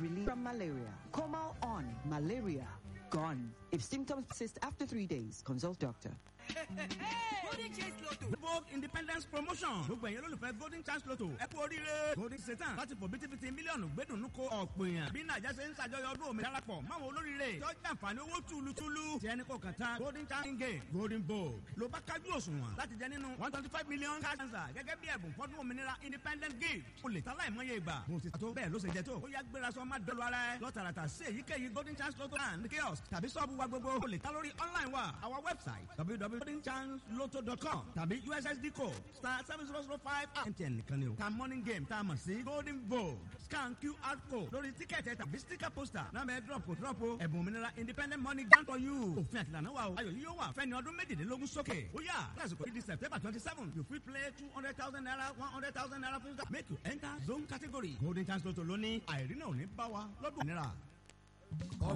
relief from malaria. Comal on malaria gone. If symptoms persist after three days, consult doctor. golden chance lotto. vogue independence promotion. gbogbo ẹ̀yin olólùfẹ́ golden chance lotto. ẹ kú oríire. golden satan láti fò bítíbitì mílíọ̀nù gbẹ́dùnú ko ọ̀pọ̀ èèyàn. bí nàìjà ṣe ń ṣàjọyọ̀ ọdún òmìnira darapọ̀ máwọn olóríire. tọ́jú àǹfààní owó túlutúlu. tí ẹni kò kàn tán golden chance game golden vogue. ló bá kájú òṣùwọ̀n láti jẹ nínú one twenty five million cash answer gẹ́gẹ́ bí ẹ̀bùn fọ́dún òmìnira independent gift. o lè ta láìmọye ìgbà. mo ti tó bẹ́ẹ̀ ló ṣe jẹ tó. ó yá gbéra sọ má dọ́lu ara ẹ. lọ́tàràtà sí èyíkéyìí golden chance lotto and kiosk tàbí sọ́ọ̀bù wa gbogbo. o lè ta lórí online wa our website www.goldenchanceloto.com tàbí ussd code star seven zero zero five mtn nìkan ni o. ta morning game tá a mọ̀ sí golden vogue scan qr code lórí tíkẹ́ẹ̀tì ẹ̀ tàbí sticker poster náà bẹ drop kò drop o ẹ̀bùn òmìnira independent money grant for you. òfin àtìlànà wa o ayọ̀ yìí yóò wà fẹ́ni ọdún méjìlélógún sókè. ó yà lásìkò yìí di september twenty seven you fit play two hundred thousand naira one hundred thousand naira fifty make you enter zone category golden chance lotto lónìí àìrí náà ò ní bá wa lọ́dún òmìnira.